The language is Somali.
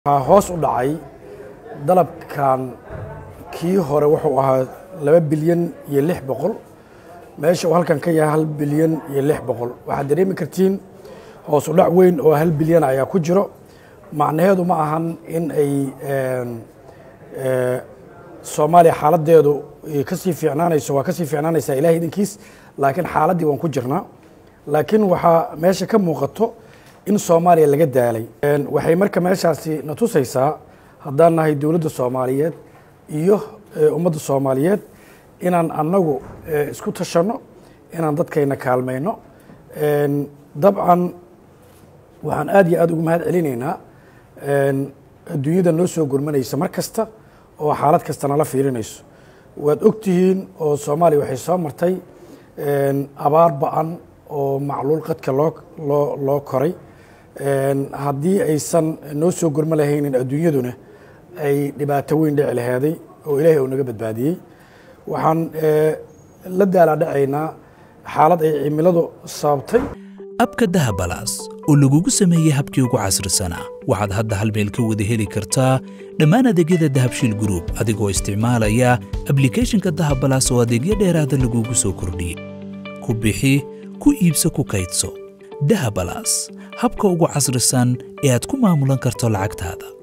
waxaa hoos u dhacay dalabkan kii hore wuxuu ahaa laba bilyan iyo lix boqol meesha uu halkan ka yahay hal bilyan iyo lix boqol waxaad dareemi kartiin hoos u dhac weyn oo hal bilyan ayaa ku jiro macnaheedu ma ahan in ay soomaaliya xaaladeedu kasii fiicnaanayso waa kasii fiicnaanaysaa ilahay idinkiis laakiin xaaladdii waan ku jirnaa laakiin waxaa meesha ka muuqato in soomaaliya laga daalay waxay marka meeshaasi na tusaysaa haddaan nahay dowladda soomaaliyeed iyo ummadda soomaaliyeed inaan annagu isku tashanno inaan dadkayna kaalmayno dabcan waxaan aad iyo aad ugu mahad celinaynaa adduunyada noo soo gurmanaysa mar kasta oo xaalad kasta nala fiirinayso waad ogtihiin oo soomaaliya waxay soo martay abaar ba-an oo macluul qadka loo loo loo koray haddii aysan noo soo gurmo lahaynin adduunyaduna ay dhibaato weyn dhici laheeday oo ilaahay uu naga badbaadiyey waxaan la daalaadhacaynaa xaalad ay cimiladu sababtay abka dahabalaas oo lagugu sameeyey habkii ugu casrisanaa waxaad hadda hal meel ka wada heli kartaa dhammaan adeegyada dahabshiil gruub adigoo isticmaalaya ablikhethonka dahabalaas oo adeegyo dheeraada lagugu soo kordhiyey ku bixi ku iibso ku kaydso dahabalaas habka ugu casrisan ee aad ku maamulan karto lacagtaada